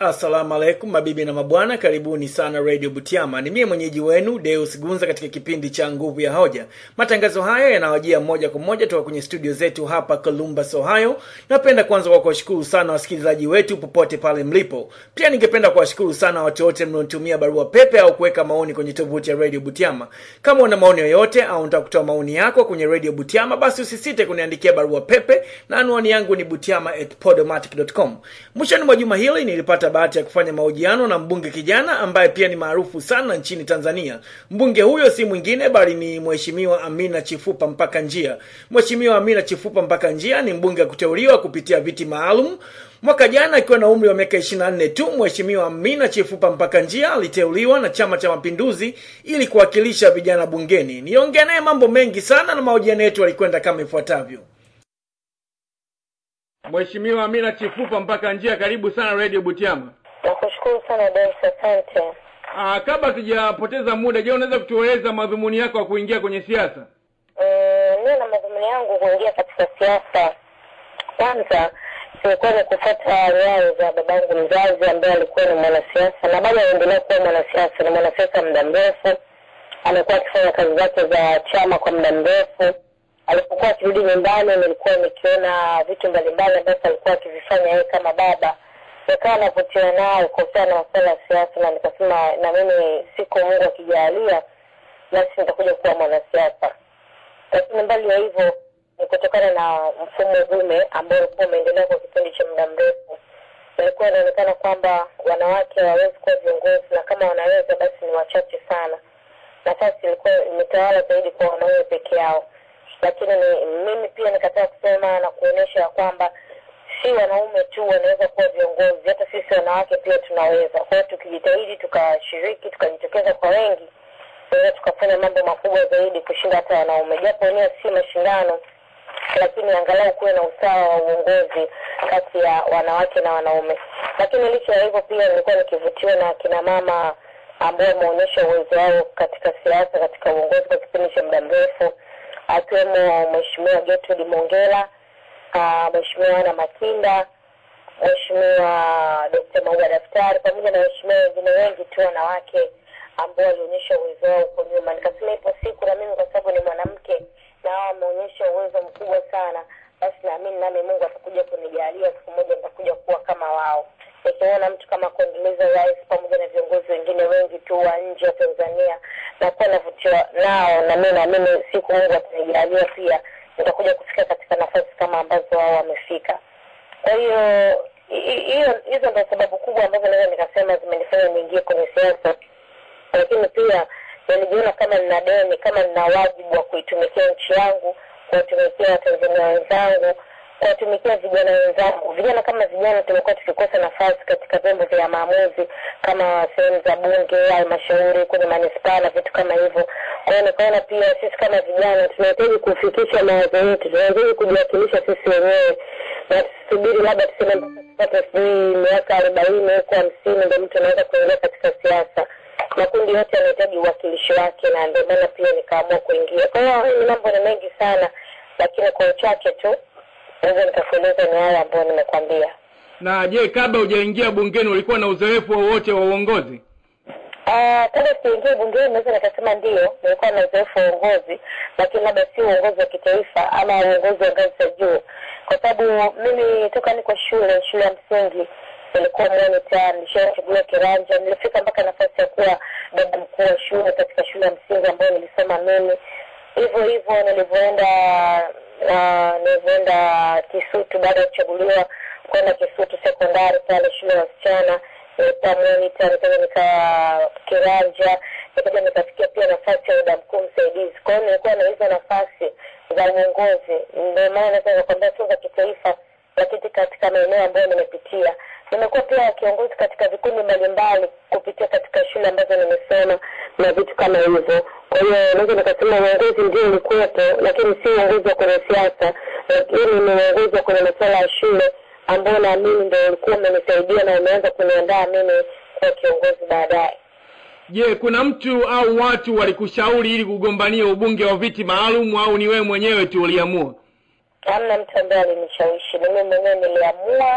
Assalamu alaikum mabibi na mabwana, karibuni sana Radio Butiama. Ni mie mwenyeji wenu Deus Gunza katika kipindi cha Nguvu ya Hoja. Matangazo haya yanawajia moja kwa moja toka kwenye studio zetu hapa Columbus, Ohio. Napenda kwanza kwa kuwashukuru sana wasikilizaji wetu popote pale mlipo. Pia ningependa kuwashukuru sana watu wote mnaotumia barua pepe au kuweka maoni kwenye tovuti ya Radio Butiama. Kama una maoni yoyote au unataka kutoa maoni yako kwenye Radio Butiama, basi usisite kuniandikia barua pepe na anwani yangu ni butiama@podomatic.com. Mwishoni mwa juma hili nilipata bahati ya kufanya mahojiano na mbunge kijana ambaye pia ni maarufu sana nchini Tanzania. Mbunge huyo si mwingine bali ni Mheshimiwa Amina Chifupa Mpaka Njia. Mheshimiwa Amina Chifupa Mpaka Njia ni mbunge wa kuteuliwa kupitia viti maalum. Mwaka jana akiwa na umri wa miaka 24 tu, Mheshimiwa Amina Chifupa Mpaka Njia aliteuliwa na Chama cha Mapinduzi ili kuwakilisha vijana bungeni. Niongea naye mambo mengi sana na mahojiano yetu yalikwenda kama ifuatavyo. Mheshimiwa Amina Chifupa Mpaka Njia, karibu sana Radio Butiama. Nakushukuru sana Deus, asante. Ah, kabla tujapoteza muda, je, unaweza kutueleza madhumuni yako ya kuingia kwenye siasa? Mm, Mimi na madhumuni yangu kuingia katika siasa, kwanza ilikuwa ni kufuata nyayo za babangu mzazi ambaye alikuwa ni mwanasiasa na bado anaendelea kuwa mwanasiasa. Ni mwanasiasa muda mrefu, amekuwa akifanya kazi zake za chama kwa muda mrefu. Alipokuwa akirudi nyumbani, nilikuwa nikiona vitu mbalimbali ambavyo alikuwa akivifanya yeye kama baba nikawa navutiwa nayo kuhusiana na masuala ya siasa, na nikasema na mimi siku Mungu akijalia, basi nitakuja kuwa mwanasiasa. Lakini mbali ya hivyo ni kutokana na mfumo dume ambao ulikuwa umeendelea kwa kipindi cha muda mrefu. Ilikuwa inaonekana kwamba wanawake hawawezi kuwa viongozi, na kama wanaweza basi ni wachache sana. Nafasi ilikuwa imetawala zaidi kwa wanaume peke yao, lakini ni, mimi pia nikataa kusema na kuonyesha ya kwamba si wanaume tu wanaweza kuwa viongozi, hata sisi wanawake pia tunaweza. Kwa hiyo tukijitahidi, tukashiriki, tukajitokeza kwa wengi, tunaweza tukafanya mambo makubwa zaidi kushinda hata wanaume, japo wenyewe si mashindano, lakini angalau kuwe na usawa wa uongozi kati ya wanawake na wanaume. Lakini licha ya hivyo, pia nilikuwa nikivutiwa na kina mama ambao wameonyesha uwezo wao katika siasa, katika uongozi kwa kipindi cha muda mrefu, akiwemo Mheshimiwa Gertrude Mongela uh, Mheshimiwa Ana Makinda, Mheshimiwa Dkt. Maua Daftari pamoja na waheshimiwa wengine wengi tu wanawake ambao walionyesha uwezo wao huko nyuma. Nikasema ipo siku na mimi kwa sababu ni mwanamke na hao wameonyesha uwezo mkubwa sana, basi naamini nami Mungu atakuja kunijalia siku moja nitakuja kuwa kama wao. Nikiona mtu kama Condoleezza Rice pamoja na viongozi wengine wengi tu wa nje ya Tanzania nakuwa navutiwa nao, na mimi naamini siku Mungu atanijalia pia nitakuja kufika katika nafasi kama ambazo wao wamefika. Kwa hiyo hiyo hizo ndio sababu kubwa ambazo naweza nikasema zimenifanya niingie kwenye siasa, lakini pia nilijiona kama nina deni, kama nina wajibu wa kuitumikia nchi yangu, kuwatumikia Watanzania wenzangu, kuwatumikia vijana wenzangu. Vijana kama vijana tumekuwa tukikosa nafasi katika vyombo vya maamuzi kama sehemu za bunge, halmashauri, kwenye manispaa na vitu kama hivyo. Kwa hiyo nikaona pia sisi kama vijana tunahitaji kufikisha mawazo yetu, tunahitaji kujiwakilisha sisi wenyewe na tusubiri labda tuseme mpaka tupate sijui miaka arobaini huko hamsini ndo mtu anaweza kuingia katika siasa. Makundi yote yanahitaji uwakilishi wake, na ndio maana pia nikaamua kuingia. Kwa hiyo ni mambo ni mengi sana, lakini kwa uchache tu naweza nikakueleza ni hayo ambayo nimekwambia. Na je, kabla hujaingia bungeni ulikuwa na uzoefu wowote wa uongozi? Ah, kabla sijaingia bungeni naweza nikasema ndio, nilikuwa na uzoefu wa uongozi, lakini labda si uongozi wa kitaifa ama uongozi wa ngazi za juu, kwa sababu mimi toka niko shule shule ya msingi nilikuwa monitor, nilishachaguliwa kiranja, nilifika mpaka nafasi ya kuwa dada mkuu wa shule katika shule ya msingi ambayo nilisoma mimi. Hivyo hivyo nilivyoenda uh, nilivyoenda Kisutu baada ya kuchaguliwa kwenda Kisutu sekondari pale shule ya wasichana nilikuwa monitor, nikaja nikawa kiranja, nikaja nikafikia pia nafasi ya dada mkuu msaidizi. Kwa hiyo nilikuwa na hizo nafasi za uongozi, ndio maana naweza nikakwambia sio za kitaifa, lakini katika maeneo ambayo nimepitia nimekuwa pia kiongozi katika vikundi mbalimbali kupitia katika shule ambazo nimesoma na vitu kama hivyo. Kwa hiyo naweza nikasema uongozi ndio ulikuwepo, lakini si uongozi wa kwenye siasa, lakini ni uongozi wa kwenye masuala ya shule ambao naamini ndio ulikuwa umenisaidia na umeanza kuniandaa mimi kuwa kiongozi baadaye. Je, kuna mtu au watu walikushauri ili kugombania ubunge wa viti maalum au ni wewe mwenyewe tu uliamua? Hamna mtu ambaye alinishawishi, ni mimi mwenyewe niliamua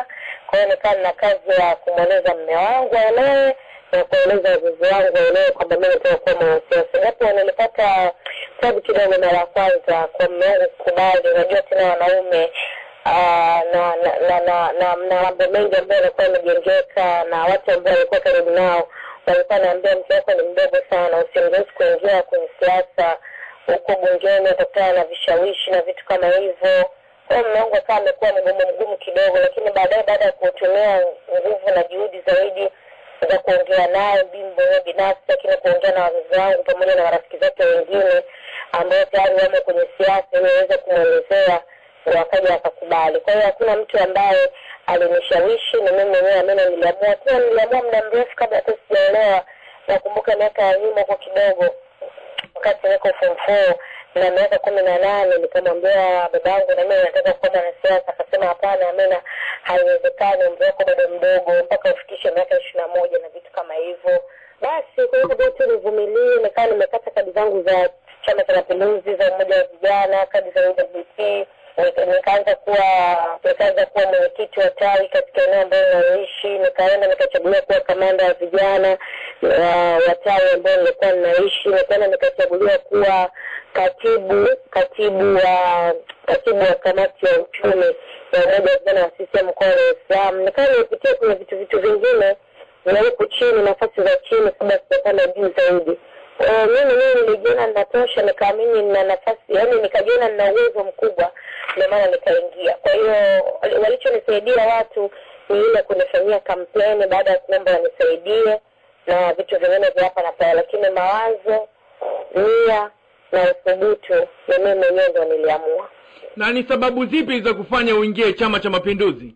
kwa hiyo nikaa nina kazi ya kumweleza mme wangu aelewe na kueleza wazazi wangu waelewe kwamba mi nataka kuwa mwanasiasa japo nilipata tabu kidogo mara ya kwanza kwa mme wangu kukubali unajua tena wanaume Ah, na na na na na na mambo mengi ambayo yalikuwa yamejengeka na watu ambao walikuwa karibu nao walikuwa naambia mke wako ni mdogo sana usimruhusu kuingia kwenye siasa huko bungeni utakutana na vishawishi na vitu kama hivyo kwa hiyo mume wangu akawa amekuwa mgumu mgumu kidogo lakini baadaye baada ya kutumia nguvu na juhudi zaidi za kuongea naye mimi mwenyewe binafsi lakini kuongea na wazazi wangu pamoja na marafiki zake wengine ambao tayari wamo kwenye siasa ili waweze kumwelezea wakaja wakakubali kwa hiyo hakuna mtu ambaye alinishawishi ni mimi mwenyewe amena niliamua pia niliamua muda mrefu kabla hata sijaelewa nakumbuka miaka ya nyuma huko kidogo wakati niko form four na miaka kumi na nane nikamwambia baba yangu na mimi nataka kuwa mwanasiasa akasema hapana amena haiwezekani umri wako bado mdogo mpaka ufikishe miaka ishiri na moja na vitu kama hivyo basi kwa hivyo bote nivumilie nikawa nimekata kadi zangu za chama cha mapinduzi za umoja wa vijana kadi za UWT Nika- nikaanza kuwa nikaanza kuwa mwenyekiti wa tawi katika eneo ambayo naishi nikaenda nikachaguliwa kuwa kamanda wa vijana wa wa tawi ambayo nilikuwa ninaishi nikaenda nikachaguliwa kuwa katibu katibu wa katibu wa kamati ya uchumi ya umoja wa vijana wa CCM mkoa wa Dar es Salaam nikawa nimepitia kwenye vitu vitu vingine na huku chini nafasi za chini kabla sijapanda juu zaidi Eh, mimi mimi nilijiona ninatosha nikaamini nina nafasi yaani nikajiona nina uwezo mkubwa ndio maana nikaingia kwa hiyo wali- walichonisaidia watu ni ile kunifanyia kampeni baada ya kuomba wanisaidie na vitu vingine vya hapa na pale lakini mawazo nia na uthubutu ni mimi mwenyewe ndo niliamua na ni sababu zipi za kufanya uingie chama cha mapinduzi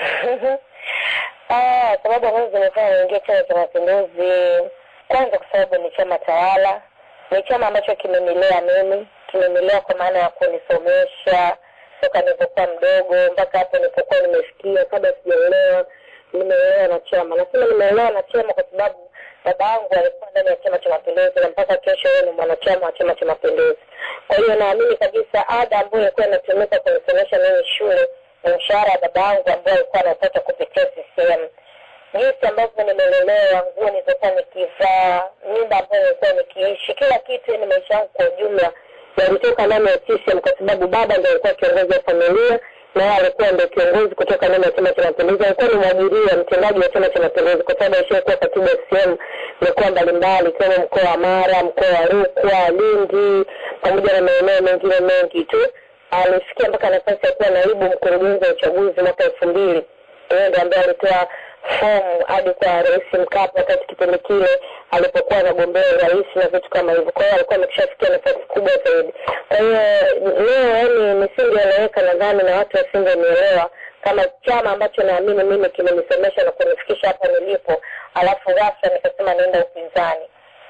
Ah, sababu ambazo zimefanya niingie chama cha mapinduzi kwanza kwa sababu ni chama tawala ni chama ambacho kimenilea mimi kimenilea kwa maana ya kunisomesha toka nilipokuwa mdogo mpaka hapo nilipokuwa nimefikia kabla sijaelewa nimeelewa na chama nasema nimeelewa na chama kwa sababu baba yangu alikuwa ndani ya chama cha mapinduzi na mpaka kesho yeye ni mwanachama wa chama cha mapinduzi kwa hiyo naamini kabisa ada ambayo ilikuwa inatumika kunisomesha mimi shule ni mshahara wa baba yangu ambao alikuwa anapata kupitia CCM jinsi ambavyo nimelelewa nguo nilizokuwa nikivaa nyumba ambayo nilikuwa nikiishi kila kitu ni maisha yangu kwa ujumla yalitoka ndani ya CCM kwa sababu baba ndo alikuwa kiongozi wa familia na yeye alikuwa ndo kiongozi kutoka ndani ya chama cha mapinduzi alikuwa ni mwajiriwa mtendaji wa chama cha mapinduzi kwa sababu alishakuwa katibu wa CCM mikoa mbalimbali ikiwemo mkoa wa Mara mkoa wa Rukwa Lindi pamoja na maeneo mengine mengi tu alifikia mpaka nafasi ya kuwa naibu mkurugenzi wa uchaguzi mwaka elfu mbili yeye ndo ambaye alitoa fomu hadi kwa rais Mkapa wakati kipindi kile alipokuwa anagombea urais na vitu kama hivyo. Kwa hiyo alikuwa amekishafikia nafasi kubwa zaidi. Kwa hiyo leo, yani nisingeeleweka nadhani na watu wasingenielewa kama chama ambacho naamini mimi kimenisomesha na kunifikisha hapa nilipo, alafu ghafla nikasema naenda upinzani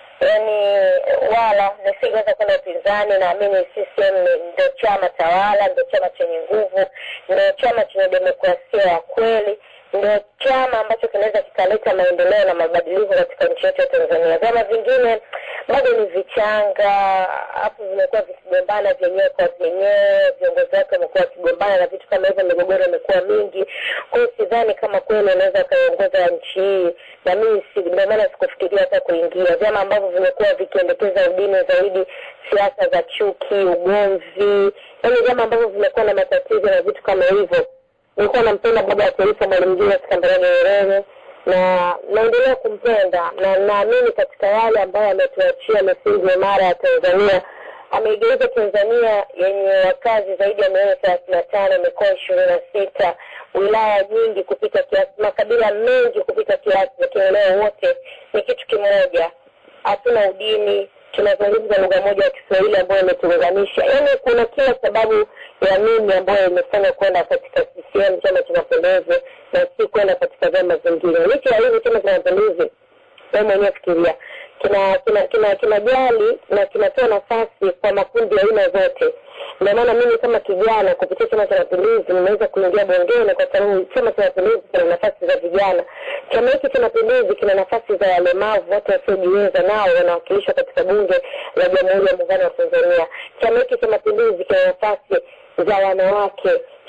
yani wala nisingeweza kwenda upinzani. Naamini CCM ni- ndio chama tawala, ndio chama chenye nguvu, ndio chama chenye demokrasia ya kweli, ndio chama ambacho kinaweza kikaleta maendeleo na mabadiliko katika nchi yetu ya Tanzania. Vyama vingine bado ni vichanga, hapo vimekuwa vikigombana vyenyewe kwa vyenyewe, viongozi wake wamekuwa wakigombana na vitu kama hivyo, migogoro imekuwa mingi. Kwa hiyo sidhani kama kweli unaweza ukaiongoza nchi hii, na mimi si- ndio maana sikufikiria hata kuingia vyama ambavyo vimekuwa vikiendekeza udini zaidi, siasa za chuki, ugomvi, yaani vyama ambavyo vimekuwa na matatizo na vitu kama hivyo nilikuwa nampenda baba wa taifa Mwalimu Julius Kambarage Nyerere na naendelea kumpenda na naamini katika yale ambayo ametuachia misingi imara ya Tanzania. Ameigeuza Tanzania yenye wakazi zaidi ya milioni thelathini na tano, mikoa ishirini na sita, wilaya nyingi kupita kiasi, makabila mengi kupita kiasi, lakini leo wote ni kitu kimoja, hatuna udini, tunazungumza lugha moja ya Kiswahili ambayo imetuunganisha. Yaani kuna kila sababu ya mimi ambayo imefanya kwenda katika CCM, Chama cha Mapinduzi, na si kwenda katika vyama vingine. Licha ya hivyo, Chama cha Mapinduzi, wewe mwenyewe fikiria, kina kina kina kinajali na kinatoa nafasi kwa makundi ya aina zote. Ndio maana mimi kama kijana kupitia Chama cha Mapinduzi nimeweza kuingia bungeni, kwa sababu Chama cha Mapinduzi kina nafasi za vijana. Chama hiki cha Mapinduzi kina nafasi za walemavu, watu wasiojiweza, nao wanawakilishwa katika bunge la Jamhuri ya Muungano wa Tanzania. Chama hiki cha Mapinduzi kina nafasi za wanawake.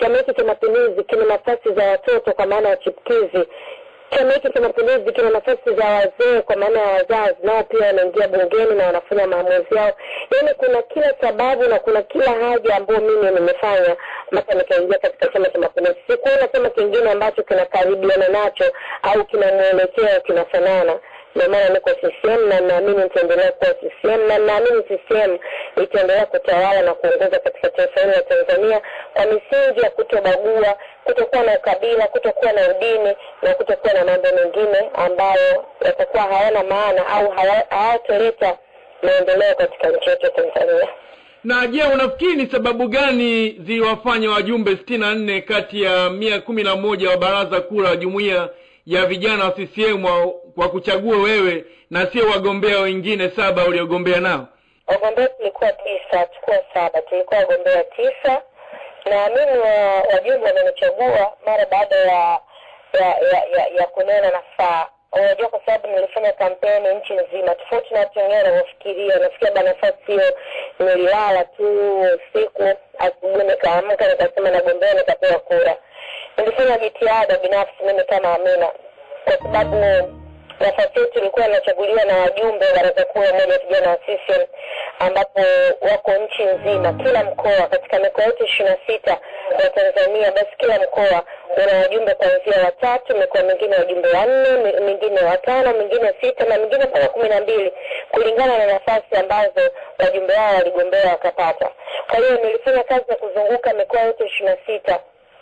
chama hiki cha mapinduzi kina nafasi za watoto kwa maana ya chipkizi chama hiki cha mapinduzi kina nafasi za wazee kwa maana ya wazazi nao pia wanaingia bungeni na wanafanya maamuzi yao yaani kuna kila sababu na kuna kila haja ambayo mimi nimefanya mpaka nikaingia katika chama cha mapinduzi sikuona chama kingine ambacho kinakaribiana nacho au kina mwelekeo kinafanana ndio maana niko CCM na naamini nitaendelea kuwa CCM na naamini CCM itaendelea kutawala na kuongoza katika taifa hili la Tanzania kwa misingi ya kutobagua, kutokuwa na ukabila, kutokuwa na udini na kutokuwa na mambo mengine ambayo yatakuwa hayana maana au hayatoleta maendeleo katika nchi yetu ya Tanzania. Na je, unafikiri ni sababu gani ziliwafanya wajumbe sitini na nne kati ya mia kumi na moja wa baraza kuu la jumuiya ya vijana wa CCM kwa kuchagua wewe na sio wagombea wengine saba uliogombea nao? Wagombea tulikuwa tisa, tukuwa saba, tulikuwa wagombea tisa na mimi wa, wajumbe wamenichagua mara baada ya ya ya, ya, ya kunena nafaa unajua kwa sababu nilifanya kampeni nchi nzima tofauti na watu wengine wanavyofikiria nafikia ba nafasi hiyo nililala tu usiku asubuhi nikaamka nikasema nagombea nikapewa kura nilifanya jitihada binafsi mimi kama amina kwa sababu nafasi yetu ilikuwa inachaguliwa na wajumbe wa baraza kuu ya umoja wa vijana wa CCM ambapo wako nchi nzima kila mkoa katika mikoa yote ishirini na sita ya Tanzania basi kila mkoa una wajumbe kuanzia watatu mikoa mingine wajumbe wanne mingine watano mingine sita na mingine mpaka kumi na mbili kulingana na nafasi ambazo wajumbe wao waligombea wakapata kwa hiyo nilifanya kazi ya kuzunguka mikoa yote ishirini na sita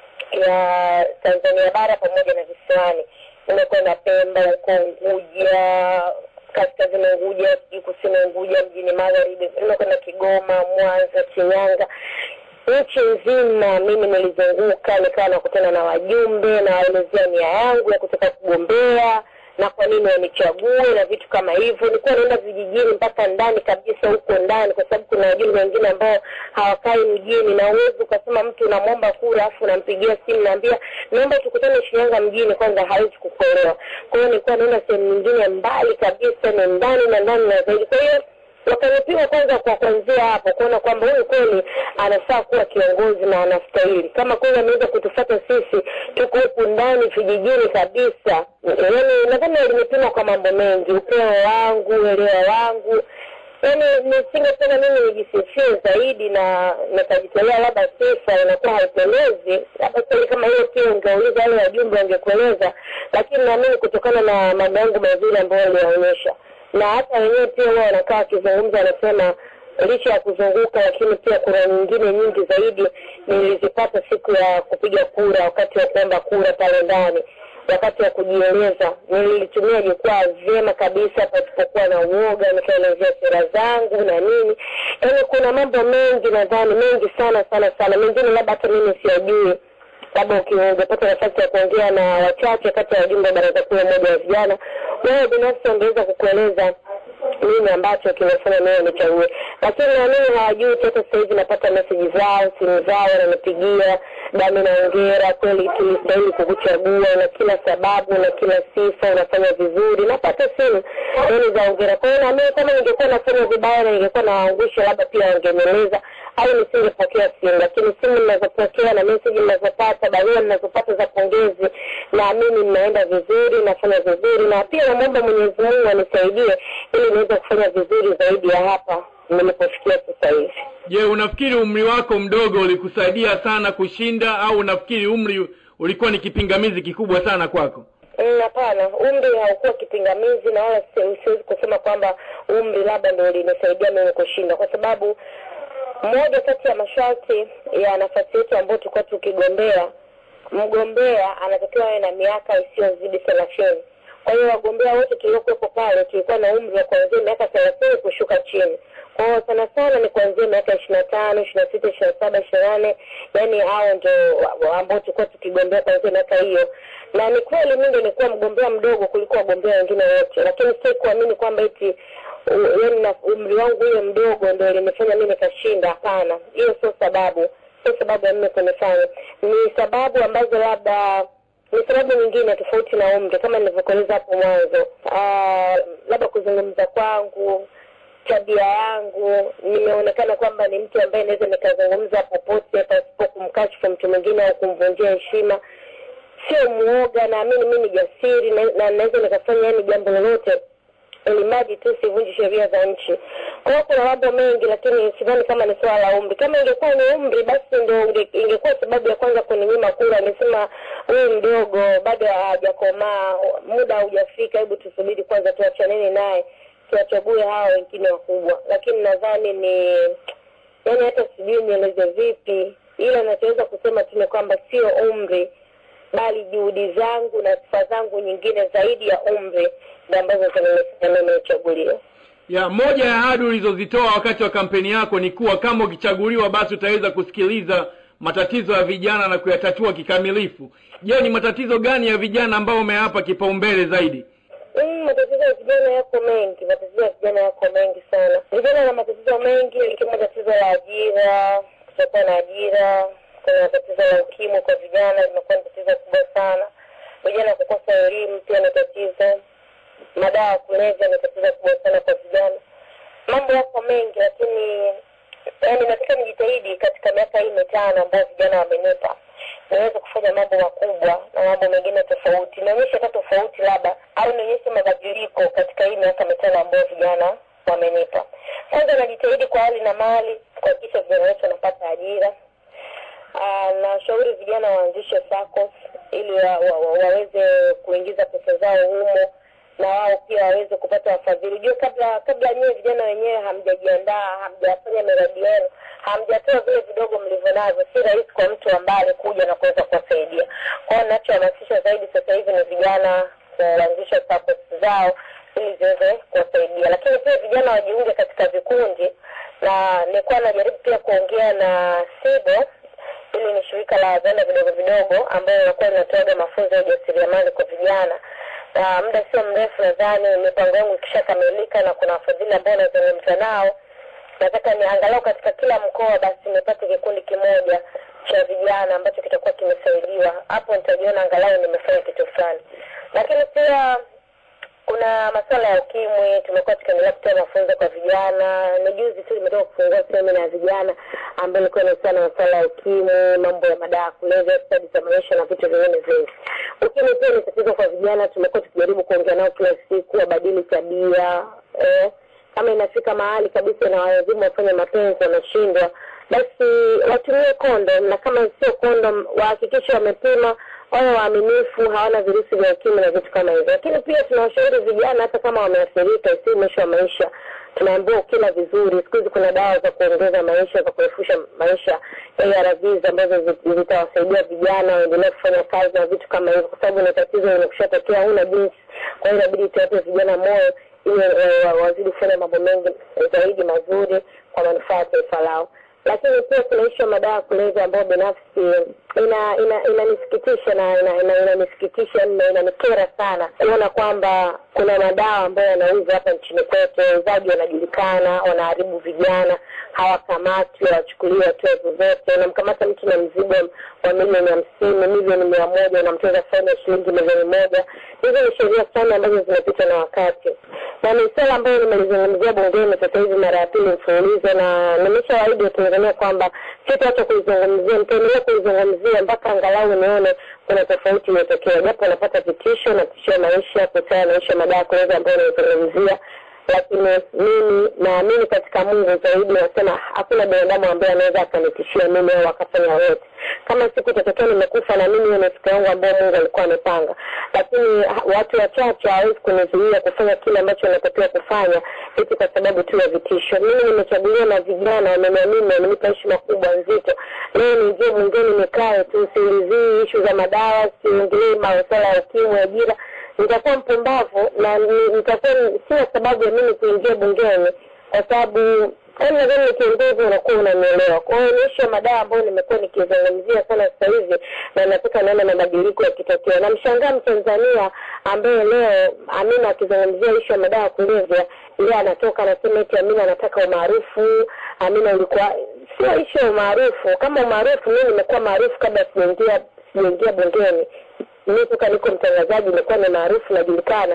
ya Tanzania bara pamoja na visiwani nimekwenda Pemba huko Unguja kaskazini Unguja sijui kusini Unguja mjini magharibi nimekwenda Kigoma Mwanza Shinyanga nchi nzima mimi nilizunguka nikawa nakutana na wajumbe nawaelezea nia yangu ya kutaka kugombea na kwa nini wanichague na vitu kama hivyo nilikuwa naenda vijijini mpaka ndani kabisa huko ndani kwa sababu kuna wajumbe wengine ambao hawakai mjini na uwezi ukasema mtu unamwomba kura afu unampigia simu naambia naomba tukutane shinyanga mjini kwanza hawezi kukuelewa kwa hiyo nilikuwa naenda sehemu nyingine mbali kabisa ni ndani na ndani na zaidi kwa hiyo wakanipima kwanza kwa kuanzia hapo kuona kwamba huyu kweli anafaa kuwa kiongozi na anastahili kama kweli ameweza kutufata sisi tuko huku ndani vijijini kabisa yaani nadhani alinipima kwa mambo mengi upeo wangu uelewa wangu yaani nisingependa mimi nijisifie zaidi na nikajitolea labda sifa inakuwa haipendezi labda swali kama hiyo pia ungeuliza wale wajumbe wangekueleza lakini naamini kutokana na mambo yangu mazuri ambayo aliyaonyesha na hata wenyewe pia huwa wanakaa wakizungumza wanasema licha ya kuzunguka lakini pia kura nyingine nyingi zaidi nilizipata siku ya kupiga kura wakati wa kuomba kura pale ndani wakati wa kujieleza nilitumia jukwaa vyema kabisa pasipokuwa na uoga nikaelezea sera zangu na nini yaani kuna mambo mengi nadhani mengi sana sana sana mengine labda hata mimi siyajui labda ungepata nafasi ya kuongea na wachache kati ya wajumbe wa baraza kuu ya umoja wa vijana wewe binafsi wangeweza kukueleza nini ambacho kimefanya mimi nichague lakini naamini hawajui hata sasa hivi napata meseji zao simu zao wananipigia dami naongera kweli tulistahili kukuchagua na kila sababu na kila sifa unafanya vizuri napata simu yani za ongera kwa hiyo naamini kama ningekuwa nafanya vibaya na ningekuwa nawaangusha labda pia wangenieleza au nisingepokea simu lakini simu ninazopokea na meseji ninazopata barua ninazopata za pongezi naamini ninaenda vizuri nafanya vizuri na pia namwomba mwenyezi mungu anisaidie ili niweze kufanya vizuri zaidi ya hapa nilipofikia sasa hivi je unafikiri umri wako mdogo ulikusaidia sana kushinda au unafikiri umri ulikuwa ni kipingamizi kikubwa sana kwako hapana umri haukuwa kipingamizi na wala siwezi kusema kwamba umri labda ndo ulinisaidia mimi kushinda kwa sababu moja kati ya masharti ya nafasi yetu ambayo tulikuwa tukigombea mgombea anatakiwa awe na miaka isiyozidi thelathini kwa hiyo wagombea wote tuliokuwepo pale tulikuwa na umri wa kuanzia miaka thelathini kushuka chini kwa hiyo sana sana ni kuanzia miaka ishiri na tano ishiri na sita ishiri na saba ishiri na nane yaani hao ndo ambao tulikuwa tukigombea kuanzia miaka hiyo na ni kweli mi ndo nilikuwa mgombea mdogo kuliko wagombea wengine wote lakini si kuamini kwamba eti yaani na umri wangu huyo mdogo ndo ilinifanya mi nikashinda hapana hiyo sio sababu sio sababu ya mimi kunifanya ni sababu ambazo labda ni sababu nyingine tofauti na umri kama nilivyokueleza hapo mwanzo labda kuzungumza kwangu tabia yangu nimeonekana kwamba ni mtu ambaye naweza nikazungumza popote pasipo kumkashifu mtu mwingine au kumvunjia heshima sio muoga naamini mi ni jasiri na na naweza nikafanya yani jambo lolote ili mradi tu sivunji sheria za nchi kwa hiyo kuna mambo mengi lakini sidhani kama ni swala la umri kama ingekuwa ni umri basi ndo inge- ingekuwa sababu ya kwanza kuninyima kura amesema huyu mdogo bado hajakomaa muda haujafika hebu tusubiri kwanza tuachaneni naye tuwachague hawa wengine wakubwa lakini nadhani ni yani hata sijui nieleze vipi ila nachoweza kusema tu ni kwamba sio umri bali juhudi zangu na sifa zangu nyingine zaidi ya umri ndo ambazo zimenifanya mimi nichaguliwe ya moja ya ahadi ulizozitoa wakati wa kampeni yako ni kuwa kama ukichaguliwa basi utaweza kusikiliza matatizo ya vijana na kuyatatua kikamilifu je ni matatizo gani ya vijana ambayo umeyapa kipaumbele zaidi Mm, matatizo ya vijana yako mengi matatizo ya vijana yako mengi sana vijana na matatizo mengi ikiwemo tatizo la ajira kutokuwa na ajira kuna tatizo la ukimwi kwa vijana limekuwa ni tatizo kubwa sana vijana kukosa elimu pia ni tatizo madawa ya kulevya ni tatizo kubwa sana kwa vijana mambo yako mengi lakini yani nataka nijitahidi katika miaka hii mitano ambayo vijana wamenipa niweze kufanya mambo makubwa na mambo mengine tofauti nionyeshe hata tofauti labda au nionyeshe mabadiliko katika hii miaka mitano ambayo vijana wamenipa kwanza najitahidi kwa hali na mali kuhakikisha vijana wetu wanapata ajira Ah, nashauri vijana waanzishe SACCOS ili wa, wa, wa, waweze kuingiza pesa zao humo na wao pia waweze kupata wafadhili. Ujue kabla kabla nyewe vijana wenyewe hamjajiandaa, hamjafanya miradi yenu, hamjatoa vile vidogo mlivyo navyo, si rahisi kwa mtu wa mbali kuja na kuweza kuwasaidia. Kwa hiyo ninachohamasisha zaidi sasa hivi ni vijana kuanzisha SACCOS zao ili ziweze kuwasaidia, lakini pia vijana wajiunge katika vikundi, na nilikuwa najaribu pia kuongea na SIDO hili ni shirika la viwanda vidogo vidogo ambayo inakuwa inatoaga mafunzo ya ujasiriamali kwa vijana na muda sio mrefu nadhani mipango yangu ikishakamilika na kuna wafadhili ambao nazungumza nao nataka ni angalau katika kila mkoa basi nipate kikundi kimoja cha vijana ambacho kitakuwa kimesaidiwa hapo nitajiona angalau nimefanya kitu fulani lakini pia kuna masuala ya ukimwi tumekuwa tukiendelea kutoa mafunzo kwa vijana ni juzi tu limetoka kufungua semina ya vijana ambayo ilikuwa inahusiana na masuala ya ukimwi mambo ya madawa ya kulevya stadi za maisha na vitu vingine vingi ukimwi pia ni tatizo kwa vijana tumekuwa tukijaribu kuongea nao kila siku wabadili tabia eh, kama inafika mahali kabisa na wazimu wafanye mapenzi wanashindwa basi watumie kondom na kama sio kondom wahakikishe wamepima wawe waaminifu hawana virusi vya ukimwi na vitu kama hivyo lakini pia tunawashauri vijana hata kama wameathirika si mwisho wa maisha tunaambiwa ukila vizuri siku hizi kuna dawa za kuongeza maisha za kurefusha maisha ARVs ambazo zi- zitawasaidia vijana waendelee kufanya kazi na vitu kama hivyo kwa sababu ni tatizo limekushatokea huna jinsi kwa hiyo inabidi tuwape vijana moyo ili eh, wa- wazidi kufanya mambo mengi zaidi mazuri kwa manufaa ya taifa lao lakini pia kuna ishu ya madawa ya kulevya ambayo binafsi ina ina inanisikitisha na ina- ina- inanisikitisha na inanikera sana kuona kwamba kuna madawa ambayo yanauzwa hapa nchini kwetu wauzaji wanajulikana wanaharibu vijana hawakamatwi hawachukuliwi hatua zozote unamkamata mtu na mzigo wa milioni hamsini milioni mia moja unamtoza faini ya shilingi milioni moja hizo ni sheria sana ambazo zimepitwa na wakati na ni swala ambayo nimelizungumzia bungeni sasa hivi mara ya pili mfululizo na nimeshawaahidi watanzania kwamba sitaacha kuizungumzia nitaendelea kuizungumzia mpaka angalau nione kuna tofauti imetokea japo napata vitisho natishia maisha kuhusiana na maisha madawa ya kulevya ambayo naizungumzia lakini mimi naamini katika mungu zaidi nasema hakuna binadamu ambaye anaweza akanitishia mimi au akafanya yote kama siku itatokea nimekufa na mimi hiyo ni siku yangu ambayo mungu alikuwa amepanga lakini ha- watu wachache hawawezi kunizuia kufanya kile ambacho natakiwa kufanya eti kwa sababu tu ya vitisho mimi nimechaguliwa na vijana wameniamini wamenipa heshima kubwa nzito leo niingie bungeni nikae tu siulizii ishu za madawa siingilii masuala ya ukimwi ajira nitakuwa mpumbavu na ni- nitakuwa sina sababu ya mimi kuingia bungeni kwa sababu yaani nadhani ni kiongozi unakuwa unanielewa kwa hiyo ni ishu ya madawa ambayo nimekuwa nikizungumzia sana sasa hivi na nataka naona mabadiliko yakitokea namshangaa mtanzania ambaye leo amina akizungumzia ishu ya madawa ya kulevya yeye anatoka anasema eti amina anataka umaarufu amina ulikuwa sio ishu ya umaarufu kama umaarufu mimi nimekuwa maarufu kabla sijaingia sijaingia bungeni mi toka niko mtangazaji nimekuwa ni maarufu najulikana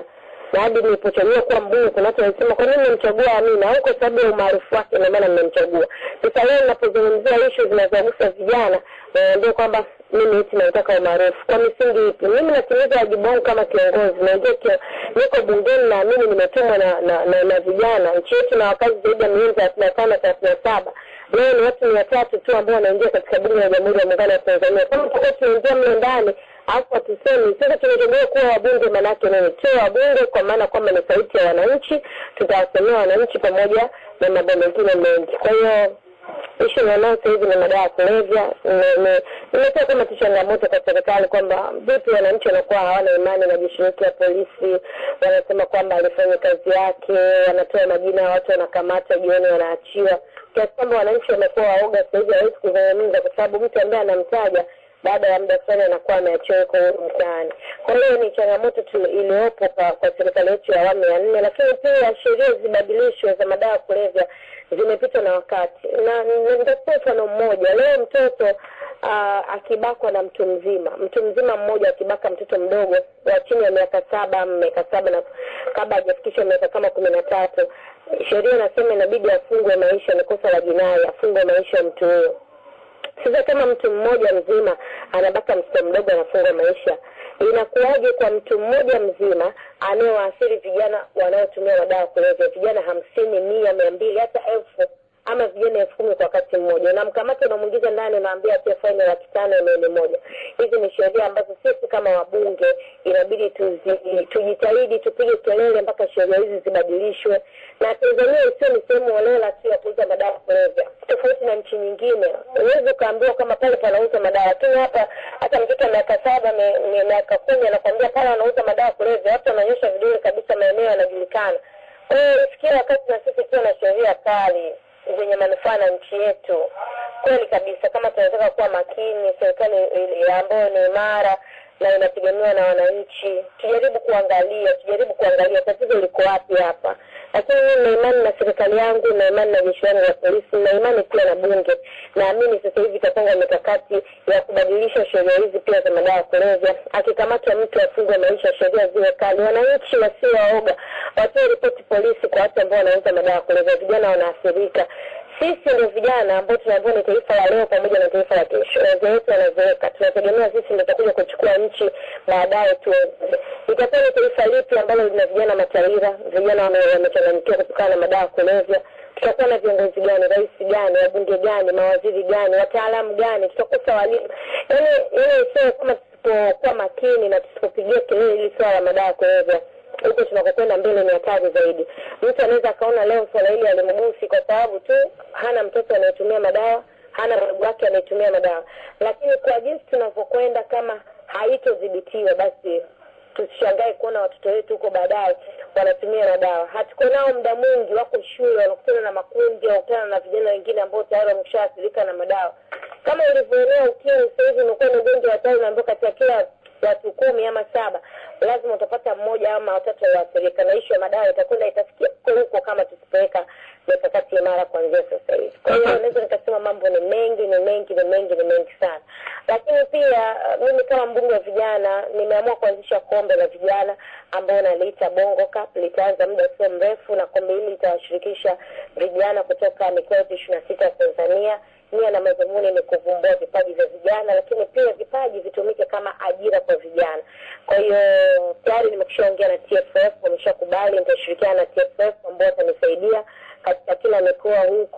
na hadi nilipochaguliwa kuwa mbunge kuna watu walisema kwa nini mmemchagua Amina au kwa sababu ya umaarufu wake ndio maana mmemchagua sasa leo ninapozungumzia ishu zinazogusa vijana naambia kwamba mimi eti nataka umaarufu kwa misingi ipi mimi natimiza wajibu wangu kama kiongozi naingia kio, niko bungeni naamini nimetumwa na, na, na, na vijana nchi yetu na wakazi zaidi ya milioni thelathini na tano thelathini na saba leo ni watu mia tatu tu ambao wanaingia katika bunge la jamhuri ya muungano wa tanzania kama tutakuwa tunaingia mle ndani alafu hatusemi sasa tumechaguliwa kuwa wabunge maanaake nini tuwe wabunge kwa maana kwamba ni sauti ya wananchi tutawasemea wananchi pamoja na mambo mengine mengi kwa hiyo ishu nionao sasa hivi ni madawa ya kulevya imetoa kama tu changamoto kwa serikali kwamba vipi wananchi wanakuwa hawana imani na jeshi letu ya polisi wanasema kwamba alifanya kazi yake wanatoa majina ya watu wanakamata jioni wanaachiwa kiasi kwamba wananchi wamekuwa waoga sasa hivi hawezi kuzungumza kwa sababu mtu ambaye anamtaja baada ya muda fulani anakuwa ameachiwa yuko huru mtaani. Kwa hiyo ni changamoto tu iliyopo kwa, kwa serikali yetu ya awamu ya nne, lakini pia sheria zibadilishwe za madawa ya kulevya zimepitwa na wakati, na nitakupa mfano mmoja. Leo mtoto uh, akibakwa na mtu mzima, mtu mzima mmoja akibaka mtoto mdogo wa chini ya miaka saba miaka saba na kabla hajafikisha miaka kama kumi na tatu, sheria inasema inabidi afungwe maisha, ni kosa la jinai, afungwe maisha mtu huyo sasa kama mtu mmoja mzima anabaka mtoto mdogo anafungwa maisha inakuwaje kwa mtu mmoja mzima anayewaathiri vijana wanaotumia madawa ya kulevya vijana hamsini mia mia mbili hata elfu ama vijana elfu kumi kwa wakati mmoja unamkamata unamwingiza ndani unaambia atia faini laki tano milioni moja hizi ni sheria ambazo sisi kama wabunge inabidi tuzi, tujitahidi tupige kelele mpaka sheria hizi zibadilishwe na tanzania isiyo ni sehemu holela tu ya kuuza madawa ya kulevya tofauti na nchi nyingine huwezi ukaambiwa kama pale panauza madawa lakini hapa hata mtoto wa miaka saba miaka kumi anakwambia pale anauza madawa ya kulevya watu wananyosha vidole kabisa maeneo yanajulikana kwa hiyo ifikia wakati na sisi tuwe na sheria kali zenye manufaa na nchi yetu kweli kabisa kama tunataka kuwa makini serikali ambayo ni imara na inategemewa na wananchi tujaribu kuangalia tujaribu kuangalia tatizo liko wapi hapa lakini mimi na imani na serikali yangu na imani na jeshi langu la polisi na imani pia na bunge naamini sasa hivi itapanga mikakati ya kubadilisha sheria hizi pia za madawa ya kulevya akikamatwa mtu afungwe maisha sheria ziwe kali wananchi wasio waoga watoe ripoti polisi kwa watu ambao wanauza madawa ya kulevya vijana wanaathirika sisi ndio vijana ambao tunaambiwa ni taifa la leo pamoja na taifa la kesho wazee wetu wanazeeka tunategemea sisi ndio tutakuja kuchukua nchi baadaye tu itakuwa ni taifa lipi ambalo lina vijana mataira vijana wamechanganyikiwa kutokana na madawa ya kulevya tutakuwa na viongozi gani rais gani wabunge gani mawaziri gani wataalamu gani tutakosa walimu yaani ile sio kama tusipokuwa makini na tusipopigia kelele hili swala la madawa ya kulevya huko tunakokwenda mbele ni hatari zaidi mtu anaweza akaona leo swala hili alimgusi kwa sababu tu hana mtoto anayetumia madawa hana ndugu wake anayetumia madawa lakini kwa jinsi tunavyokwenda kama haitodhibitiwa basi tusishangae kuona watoto wetu huko baadaye wanatumia madawa hatuko nao muda mwingi wako shule wanakutana na makundi wanakutana na vijana wengine ambao tayari wameshaathirika na madawa kama ulivyoelewa ukimwi sasa hivi umekuwa ni ugonjwa hatari unaambia katika kila watu kumi ama saba lazima utapata mmoja ama watatu walioathirika na ishu ya madawa itakwenda itafikia huko huko kama tusipoweka mikakati imara kuanzia sasa hivi kwa hiyo naweza nikasema mambo ni mengi ni mengi ni mengi ni mengi sana lakini pia mimi kama mbunge wa vijana nimeamua kuanzisha kombe la vijana ambao naliita bongo cup litaanza muda sio mrefu na kombe hili litawashirikisha vijana kutoka mikoa yote ishiri na sita ya tanzania nia na madhumuni ni kuvumbua vipaji vya vijana lakini pia vipaji vitumike kama ajira kwa vijana kwa hiyo tayari nimekishaongea na tff wameshakubali nitashirikiana na tff ambao watanisaidia katika kila mikoa huko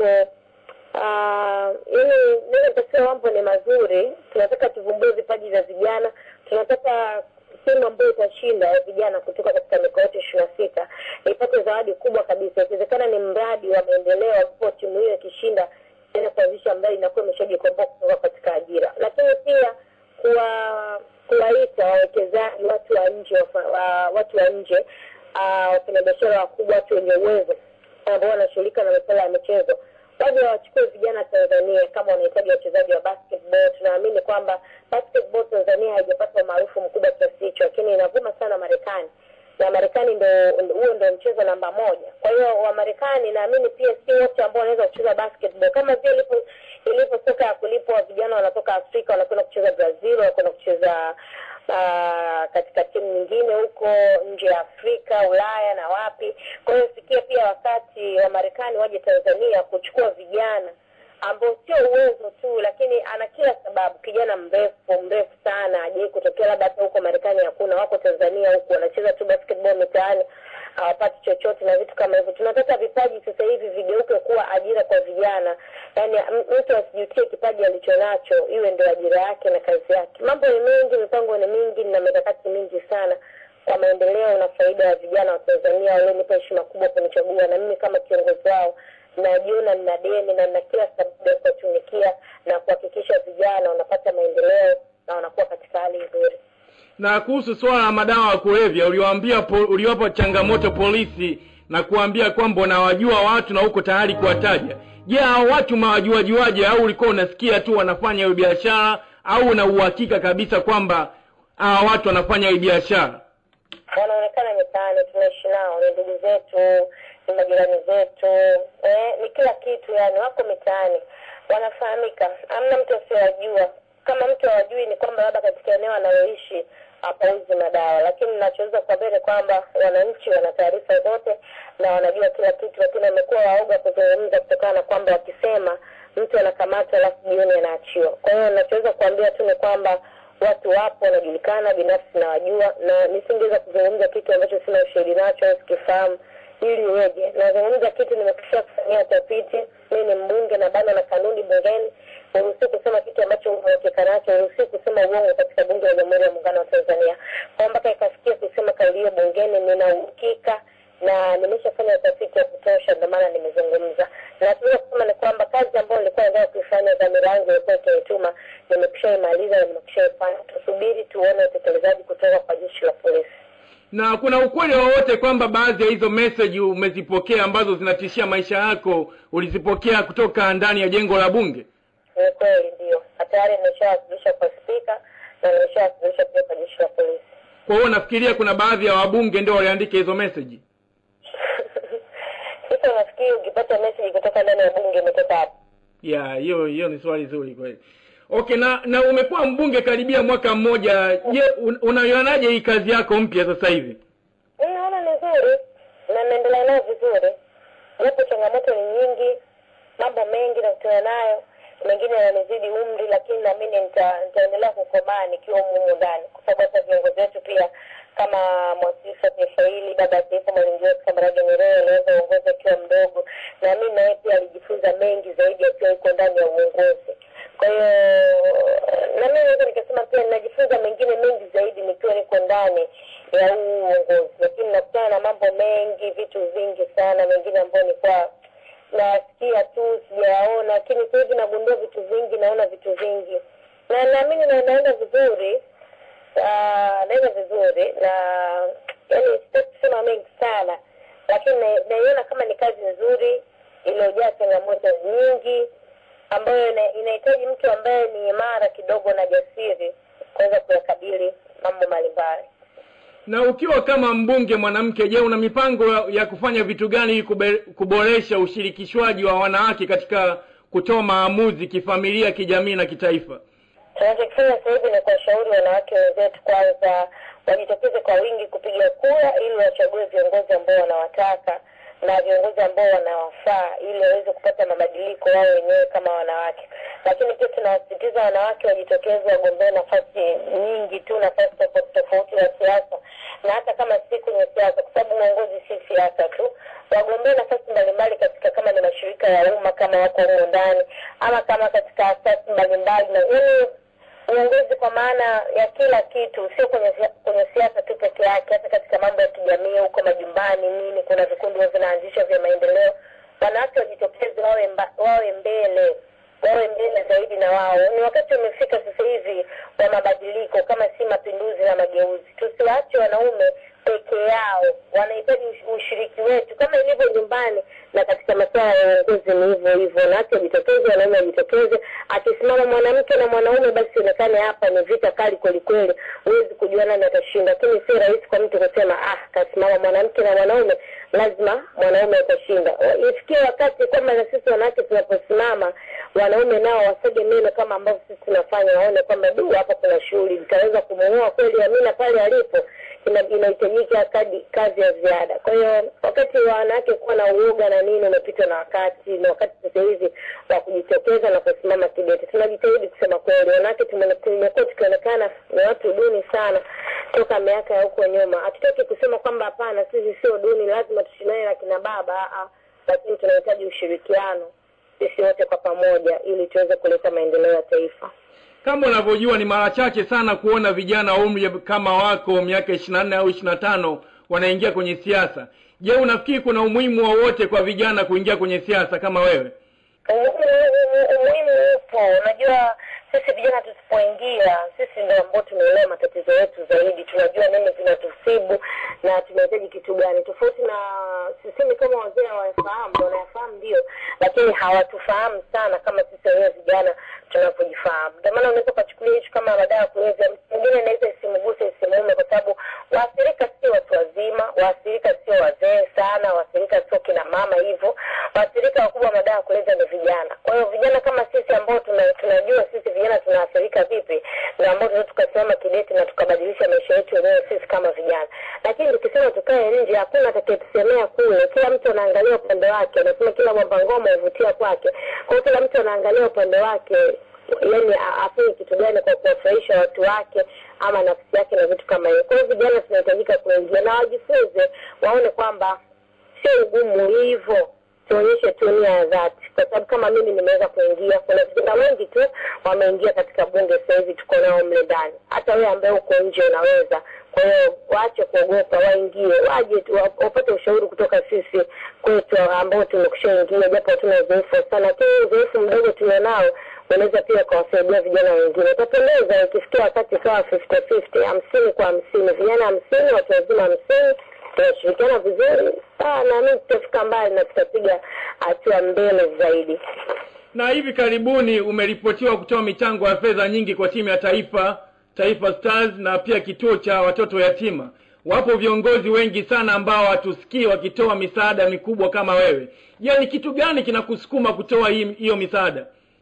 ili naweza nikasema mambo ni mazuri tunataka tuvumbue vipaji vya vijana tunataka timu ambayo itashinda ya vijana kutoka katika mikoa yote ishiri na sita ipate zawadi kubwa kabisa ikiwezekana ni mradi wa maendeleo ambapo timu hiyo ikishinda ina kuanzisha ambayo inakuwa imeshajikomboa kutoka katika ajira lakini pia kuwa kuwaita wawekezaji watu wa nje wa, watu wa nje wafanyabiashara wakubwa watu wenye uwezo ambao wanashughulika na masuala ya michezo waje wachukue vijana tanzania kama wanahitaji wachezaji wa basketball tunaamini kwamba basketball tanzania haijapata umaarufu mkubwa kiasi hicho lakini inavuma sana marekani na marekani ndo huo ndo mchezo namba moja kwa hiyo wamarekani naamini pia si wote ambao wanaweza kucheza basketball kama vile ilivyo soka ya kulipwa vijana wanatoka afrika wanakwenda kucheza brazil wanakwenda kucheza uh, katika timu nyingine huko nje ya Afrika, Ulaya na wapi. Kwa hiyo fikia pia wakati wa Marekani waje Tanzania kuchukua vijana ambao sio uwezo tu, lakini ana kila sababu. Kijana mrefu mrefu sana, hajai kutokea labda hata huko Marekani hakuna, wako Tanzania huku wanacheza tu basketball mitaani, hawapati chochote na vitu kama hivyo. Tunataka vipaji sasa hivi vigeuke kuwa ajira kwa vijana, yaani mtu asijutie kipaji alichonacho, iwe ndio ajira yake na kazi yake. Mambo ni mengi, mipango ni mingi na mikakati mingi sana kwa maendeleo na faida ya vijana wa Tanzania walionipa heshima kubwa kunichagua, na mimi kama kiongozi wao najiona nina deni na nina kila sababu ya kuwatumikia na kuhakikisha vijana wanapata maendeleo na wanakuwa katika hali nzuri. Na kuhusu swala la madawa ya kulevya, uliwaambia po, uliwapa changamoto polisi na kuambia kwamba unawajua watu na uko tayari kuwataja. Je, hao watu mawajuajuaje? Au ulikuwa unasikia tu wanafanya hiyo biashara, au una uhakika kabisa kwamba hawa watu wanafanya hii biashara? Wanaonekana mitaani, tunaishi nao, ni ndugu zetu, ni majirani zetu, eh, ni kila kitu, yani wako mitaani, wanafahamika, hamna mtu asiyowajua. Kama mtu hawajui ni kwamba labda katika eneo analoishi hapauzi madawa, lakini nachoweza kuambia ni kwamba wananchi wana taarifa zote na wanajua kila kitu, lakini wamekuwa waoga kuzungumza kutokana na kwamba wakisema mtu anakamatwa alafu jioni anaachiwa. Kwa hiyo nachoweza kuambia tu ni kwamba watu wapo wanajulikana, binafsi nawajua, na nisingeweza kuzungumza kitu ambacho sina ushahidi nacho au sikifahamu ili iweje. Nazungumza kitu nimekisha kufanyia utafiti. Mimi ni mbunge na bado na kanuni bungeni, uruhusi kusema kitu ambacho unahakika nacho, uruhusi kusema uongo katika bunge la Jamhuri ya Muungano wa Tanzania. Kwa mpaka ikafikia kusema kauli hiyo bungeni, nina uhakika na nimeshafanya utafiti wa kutosha, ndio maana nimezungumza. Na tunaweza kusema ni kwamba kazi ambayo nilikuwa nataka kuifanya, dhamira yangu ilikuwa ikinituma, nimekishaimaliza na nimekishaifanya. Tusubiri tuone utekelezaji kutoka kwa jeshi la polisi. Na kuna ukweli wowote kwamba baadhi ya hizo message umezipokea ambazo zinatishia maisha yako ulizipokea kutoka ndani ya jengo la bunge? Ni kweli, ndio tayari nimeshawasilisha kwa spika na nimeshawasilisha pia kwa jeshi la polisi. Kwa hiyo nafikiria kuna baadhi ya wabunge ndio waliandika hizo message. Sasa unafikiri ukipata message kutoka ndani ya bunge imetoka hapo? Ya, hiyo hiyo ni swali zuri kweli. Okay, na na umekuwa mbunge karibia mwaka mmoja. Je, un, unaionaje hii kazi yako mpya sasa hivi? Mimi naona ni nzuri na naendelea nayo vizuri, japo changamoto ni nyingi, mambo mengi nakutana nayo, mengine yananizidi umri, lakini naamini nita- nitaendelea kukomaa nikiwa humu ndani, kwa sababu hata viongozi wetu pia kama mwasisi wa taifa hili, baba ya taifa Mwalimu Julius Kambarage Nyerere aliweza uongozi akiwa mdogo, na mimi naye pia alijifunza mengi zaidi akiwa yuko ndani ya uongozi. Kwa hiyo na mimi naweza nikasema pia ninajifunza mengine mengi zaidi nikiwa niko ndani ya huu uongozi, lakini nakutana na mambo mengi, vitu vingi sana, mengine ambayo nilikuwa nasikia tu sijayaona, lakini sasa hivi nagundua vitu vingi, naona vitu vingi, na naamini na naenda vizuri Ah, naenda vizuri na yani sitaki kusema mengi sana lakini na- naiona kama ni kazi nzuri iliyojaa changamoto nyingi ambayo ina- inahitaji mtu ambaye ni imara kidogo na jasiri kuweza kuyakabili mambo mbalimbali Na ukiwa kama mbunge mwanamke, je, una mipango ya- ya kufanya vitu gani ili kube- kuboresha ushirikishwaji wa wanawake katika kutoa maamuzi kifamilia, kijamii na kitaifa? tunachokifanya sasa hivi ni kuwashauri wanawake wenzetu kwanza wajitokeze kwa wingi kupiga kura ili wachague viongozi ambao wanawataka na viongozi ambao wanawafaa ili waweze kupata mabadiliko wao wenyewe kama wanawake lakini pia tunawasisitiza wanawake wajitokeze wagombee nafasi nyingi tu nafasi tofauti tofauti za siasa na hata kama si kwenye siasa kwa sababu uongozi si siasa tu wagombee nafasi mbalimbali katika kama ni mashirika ya umma kama wako humo ndani ama kama katika asasi mbalimbali na yani uongozi kwa maana ya kila kitu, sio kwenye sia- kwenye siasa tu peke yake, hata katika mambo ya kijamii huko majumbani nini, kuna vikundi huwa vinaanzishwa vya maendeleo. Wanawake wajitokeze, wawe mba, wawe mbele wawe mbele zaidi na wao. Ni wakati umefika sasa hivi wa mabadiliko, kama si mapinduzi na mageuzi. Tusiwaache wanaume peke yao, wanahitaji ush- ushiriki wetu kama ilivyo nyumbani na katika masuala ya uongozi ni hivyo hivyo. Wanawake wajitokeze, wanaume wajitokeze. Akisimama mwanamke na mwanaume, basi ionekane hapa ni vita kali kwelikweli, huwezi kujua nani atashinda. Lakini si rahisi kwa mtu kusema ah, kasimama mwanamke na mwanaume, lazima mwanaume atashinda. Ifikie wakati kwamba na sisi wanawake tunaposimama, wanaume nao wasege meno kama ambavyo sisi tunafanya, waone kwamba du, hapa kuna shughuli, nitaweza kumuoa kweli Amina pale alipo ina- inahitajika kadi kazi ya ziada. Kwa hiyo wakati wa wanawake kuwa na uoga na nini umepitwa na wakati, na wakati sasa hivi wa kujitokeza na kusimama kidete. Tunajitahidi kusema kweli, wanawake tume- tumekuwa tukionekana ni watu duni sana toka miaka ya huko nyuma. Hatutaki kusema kwamba hapana, sisi sio duni, lazima tushindane na kina baba, aa, lakini tunahitaji ushirikiano sisi wote kwa pamoja, ili tuweze kuleta maendeleo ya taifa. kama unavyojua ni mara chache sana kuona vijana wa umri kama wako miaka ishiri na nne au ishiri na tano wanaingia kwenye siasa je unafikiri kuna umuhimu wowote kwa vijana kuingia kwenye siasa kama wewe umuhimu upo. Unajua, sisi vijana tusipoingia, sisi ndio ambao tunaelewa matatizo yetu zaidi, tunajua nini zinatusibu na tunahitaji kitu gani, tofauti na sisemi kama wazee hawayafahamu, wanayafahamu ndio, lakini hawatufahamu sana kama sisi wenyewe vijana tunavyojifahamu. Ndio maana unaweza ukachukulia hicho kama madawa ya kulevya, mtu mwingine inaweza isimguse isimuume, kwa sababu waathirika sio watu wazima, waathirika sio wazee sana, waathirika sio kina mama hivyo, waathirika wakubwa wa madawa ya kulevya ni vijana. Kwa hiyo vijana kama sisi ambao tuna, tunajua sisi vijana tunaathirika vipi, na ambao tunaweza tukasimama kidete na tukabadilisha maisha yetu wenyewe sisi kama vijana. Lakini tukisema tukae nje, hakuna atakayetusemea kule. Kila mtu anaangalia upande wake, anasema kila mwamba ngoma huvutia kwake. Kwa hiyo kila mtu anaangalia upande wake yani a- afanye kitu gani kwa kuwafurahisha watu wake ama nafsi yake na vitu kama hiyo. Kwa hiyo vijana tunahitajika kuingia na wajifunze, waone kwamba sio ugumu hivyo, tuonyeshe tu nia ya dhati, kwa sababu kama mimi nimeweza kuingia, kuna vijana wengi tu wameingia katika bunge sasa hivi, tuko nao mle ndani. Hata wewe ambaye uko nje unaweza. Kwa hiyo waache kuogopa, waingie, waje tu wa- wapate ushauri kutoka sisi kwetu ambao tumekushaingia, japo hatuna uzoefu sana, lakini uzoefu mdogo tulionao unaweza pia ukawasaidia vijana wengine. Utapendeza ikifikia wakati ikawa fifty fifty, hamsini kwa hamsini, vijana hamsini, watu wazima hamsini, tunashirikiana vizuri, ah, naamini tutafika mbali na tutapiga hatua mbele zaidi. na hivi karibuni umeripotiwa kutoa michango ya fedha nyingi kwa timu ya taifa taifa stars na pia kituo cha watoto yatima wapo viongozi wengi sana ambao hatusikii wakitoa misaada mikubwa kama wewe je ni kitu gani kinakusukuma kutoa hii- hiyo misaada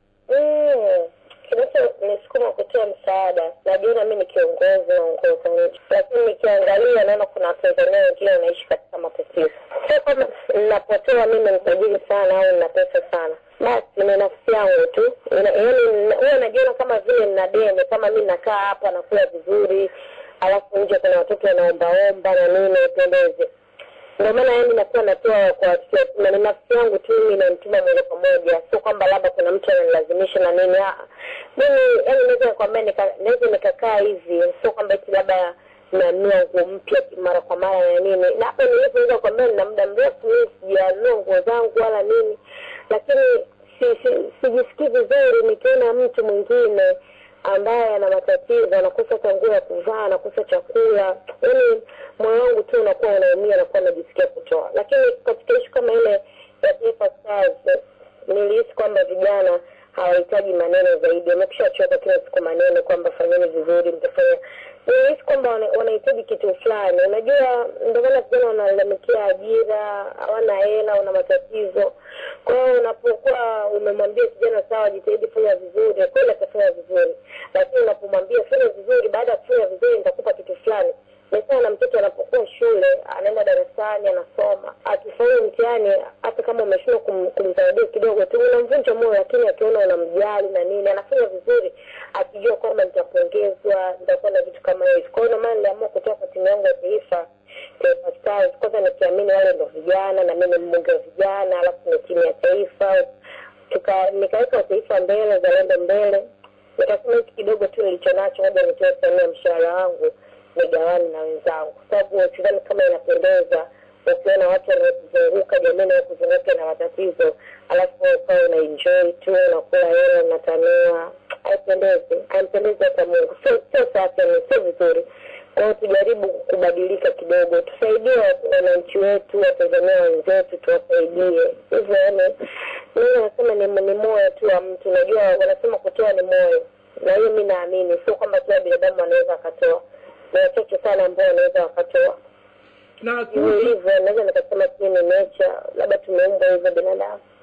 Mm, kinachonisukuma kutoa msaada, najiona mi ni kiongozi naongoza nchi, lakini nikiangalia naona kuna Watanzania wengine wanaishi katika matatizo. Sio kwamba ninapotoa mimi ni tajiri sana au nina pesa sana, basi ni nafsi yangu tu, Ina- yaani huwa najiona kama vile nina deni, kama mi nakaa hapa nakula vizuri, alafu nje kuna watoto wanaombaomba na nini, ipendeze ndio maana yani nakuwa natoa kwa watoto yatima, ni nafsi yangu tu mimi inanituma moja kwa moja, sio kwamba labda kuna mtu ananilazimisha na nini. Ah, mimi yani naweza nikwambia, nika- naweza nikakaa hivi, sio kwamba eti labda nanunua nguo mpya mara kwa mara na nini, na hapo nilipo naweza kuambia nina muda mrefu mimi sijanunua nguo zangu wala nini, lakini si, si, sijisikii vizuri nikiona mtu mwingine ambaye ana matatizo, anakosa hata nguo ya kuvaa, anakosa chakula, yaani moyo wangu tu unakuwa unaumia, nakuwa najisikia kutoa. Lakini katika ishu kama ile ya Taifa Stars nilihisi kwamba vijana hawahitaji maneno zaidi, wamekisha choka kila siku maneno kwamba fanyeni vizuri, mtafanya. Nilihisi kwamba wana- wanahitaji kitu fulani. Unajua, ndio maana vijana wanalalamikia ajira, hawana hela, wana matatizo. Kwa hiyo unapokuwa umemwambia kijana sawa, jitahidi fanya vizuri, kweli atafanya vizuri, lakini unapomwambia fanya vizuri, baada ya kufanya vizuri nitakupa kitu fulani ni sawa na mtoto anapokuwa shule, anaenda darasani, anasoma, akifaulu mtihani, hata kama umeshindwa kum, kumzawadia kidogo tu, unamvunja moyo, lakini akiona unamjali na nini, anafanya vizuri, akijua kwamba nitapongezwa, nitakuwa na vitu kama hivyo. Kwa hiyo ndio maana niliamua kutoka kwa timu yangu ya taifa Taifa Stars, kwanza nikiamini wale ndo vijana na mimi ni mbunge wa vijana, alafu ni timu ya taifa, tuka nikaweka taifa mbele, zalendo mbele, nikasema hiki kidogo tu nilicho nacho, ngoja nitoe sehemu ya mshahara wangu nigawane na wenzangu, kwa sababu sidhani kama inapendeza ukiona watu wanaokuzunguka jamii inayokuzunguka na matatizo, alafu ukawa una enjoy tu unakula hela unatanua, haipendezi, haimpendezi hata Mungu, sio sio safi, ni sio vizuri. Kwa hiyo tujaribu kubadilika kidogo, tusaidie wananchi wetu, Watanzania wenzetu, tuwasaidie hivyo. Yani mimi nasema ni, ni moyo tu wa mtu. Unajua wanasema kutoa ni moyo, na hiyo mi naamini, sio kwamba kila binadamu anaweza akatoa ni wachache sana ambao wanaweza wakatoa na hivyo kuhusu hivyo. Naweza nikasema sijui ni nature, labda tumeumbwa hivyo binadamu.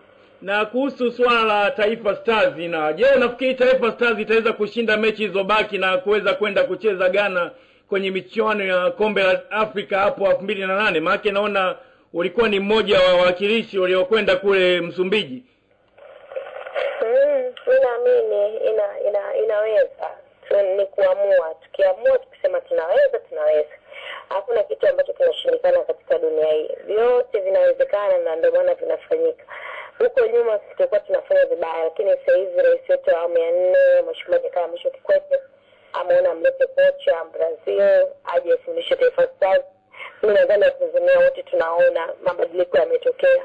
na kuhusu swala la Taifa Stars, na je, unafikiri Taifa Stars itaweza kushinda mechi zilizobaki na kuweza kwenda kucheza Ghana kwenye michuano ya kombe la Afrika hapo elfu mbili na nane? Maanake naona ulikuwa ni mmoja wa wawakilishi waliokwenda kule Msumbiji. Mm, mi naamini ina, ina, inaweza tu, ni kuamua. Tukiamua tukisema tunaweza, tunaweza. Hakuna kitu ambacho kinashindikana katika dunia hii, vyote vinawezekana, na ndio maana vinafanyika. Huko nyuma sisi tulikuwa tunafanya vibaya, lakini sasa hivi rais wetu wa awamu ya nne Mheshimiwa Jakaya Mrisho Kikwete ameona mlete kocha Brazil aje afundishe Taifa Stars. Mi nadhani Watanzania wote tunaona mabadiliko yametokea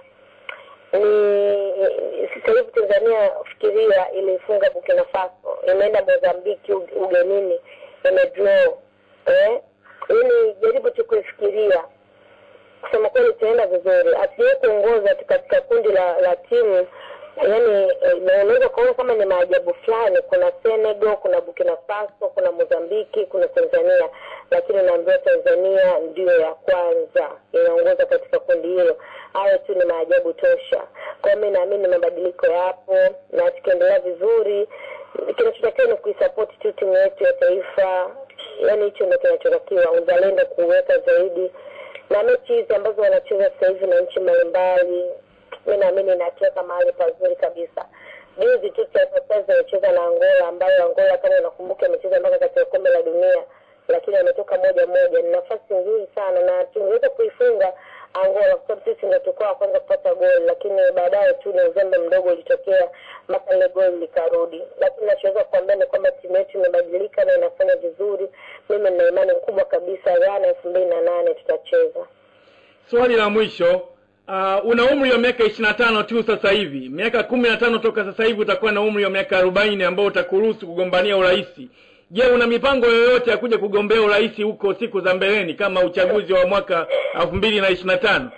ni sasa hivi Tanzania fikiria, ilifunga Burkina Faso, imeenda Mozambiki ug- ugenini, imedraw eh, yani jaribu tu kuifikiria. Kusema kweli tunaenda vizuri, hatujawahi kuongoza tu katika kundi la, la timu yani eh, na unaweza ukaona kama ni maajabu fulani. Kuna Senegal, kuna Burkina Faso, kuna Mozambiki, kuna Tanzania, lakini unaambiwa Tanzania ndiyo ya kwanza inaongoza katika kundi hilo. Hayo tu ni maajabu tosha. Kwa hiyo mi naamini mabadiliko yapo, na tukiendelea vizuri, kinachotakiwa ni kuisapoti tu timu yetu ya taifa. Yani hicho ndo kinachotakiwa, uzalendo kuweka zaidi, na mechi hizi ambazo wanacheza sasa hivi na nchi mbalimbali mi naamini inatuweka mahali pazuri kabisa. Juzi tu Taifa Stars amecheza na Angola, ambayo Angola kama unakumbuka amecheza mpaka katika kombe la dunia, lakini ametoka moja moja. Ni nafasi nzuri sana, na tungeweza kuifunga Angola kwa sababu sisi ndio tulikuwa wa kwanza kupata goli, lakini baadaye tu ni uzembe mdogo ulitokea mpaka ile goli likarudi. Lakini nachoweza kuambia ni kwamba timu yetu imebadilika na inafanya vizuri. Mimi nina imani kubwa kabisa Ghana elfu mbili na nane tutacheza. Swali la mwisho, uh, una umri wa miaka ishirini na tano tu sasa hivi. Miaka kumi na tano toka sasa hivi utakuwa na umri wa miaka arobaini ambao utakuruhusu kugombania urais. Je, una mipango yoyote ya kuja kugombea urais huko siku za mbeleni kama uchaguzi wa mwaka elfu mbili na ishirini na tano?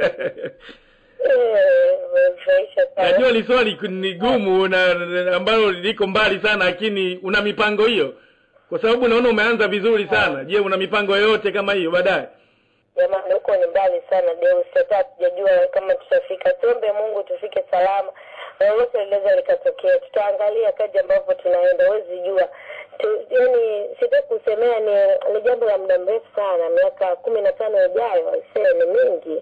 Eh, umefurahisha sana. Najua ni swali ni gumu na na- ambalo liko mbali sana, lakini una mipango hiyo? Kwa sababu naona umeanza vizuri sana. Je, una mipango yoyote kama hiyo baadaye? Jamani, huko ni mbali sana Deus, hata hatujajua kama tutafika. Tuombe Mungu tufike salama, lolote linaweza likatokea. Tutaangalia kaji ambavyo tunaenda, huwezi jua tu, yani sitaki kusemea, ni ni jambo la muda mrefu sana, miaka kumi na tano ijayo, aisee, ni mingi.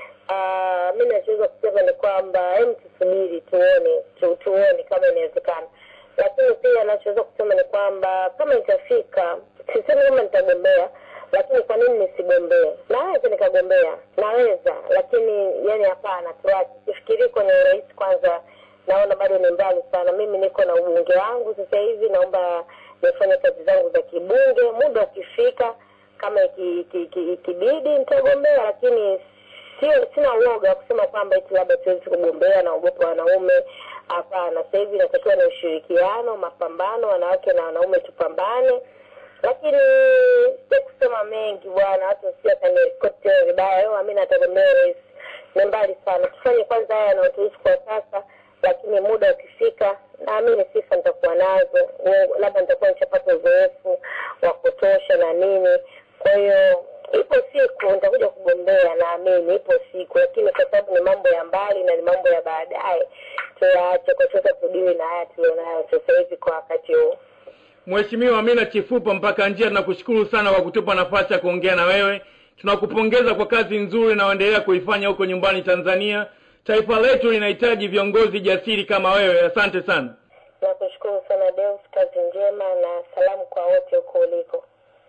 Uh, mi nachoweza kusema ni kwamba hem, tusubiri tuone tu, tuone kama inawezekana, lakini pia nachoweza kusema ni kwamba kama itafika, sisemi kama nitagombea, lakini kwa nini nisigombee? Naweza nikagombea, naweza, lakini yani hapana, tuache, sifikirii kwenye urais kwanza. Naona bado ni mbali sana. Mimi niko na ubunge wangu sasa hivi, naomba nifanye kazi zangu za kibunge. Muda ukifika, kama iki- iki- iki- ikibidi nitagombea, lakini sio sina uoga wa kusema kwamba eti labda siwezi kugombea, naogopa wanaume. Hapana, sasa hivi inatakiwa na ushirikiano, mapambano, wanawake na wanaume tupambane. Lakini sio kusema mengi bwana, watu sio atanirikoti vibaya. Yo, mimi natagombea rais, ni mbali sana. Tufanye kwanza haya yanayotuhusu kwa sasa, lakini muda ukifika, naamini sifa nitakuwa nazo, Uongo- labda nitakuwa nishapata uzoefu wa kutosha na nini. Kwa hiyo ipo siku nitakuja kugombea, naamini ipo siku, lakini kwa sababu ni mambo ya mbali na ni mambo ya baadaye, tuyaache kwa sasa, tudili na haya tulionayo sasa hivi kwa wakati huu. Mheshimiwa Amina Chifupa mpaka njia, tunakushukuru sana kwa kutupa nafasi ya kuongea na wewe. Tunakupongeza kwa kazi nzuri na uendelea kuifanya huko nyumbani Tanzania. Taifa letu linahitaji viongozi jasiri kama wewe. Asante sana. Nakushukuru sana Deus, kazi njema na salamu kwa wote huko uliko.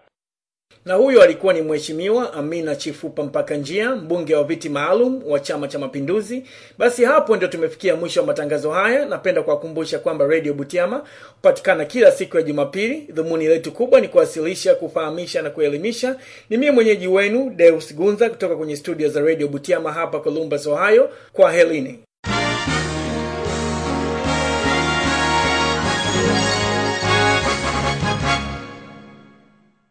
na huyo alikuwa ni mheshimiwa amina chifupa mpaka njia mbunge wa viti maalum wa chama cha mapinduzi basi hapo ndio tumefikia mwisho wa matangazo haya napenda kuwakumbusha kwamba radio butiama hupatikana kila siku ya jumapili dhumuni letu kubwa ni kuwasilisha kufahamisha na kuelimisha ni mie mwenyeji wenu deus gunza kutoka kwenye studio za radio butiama hapa columbus ohio kwa helini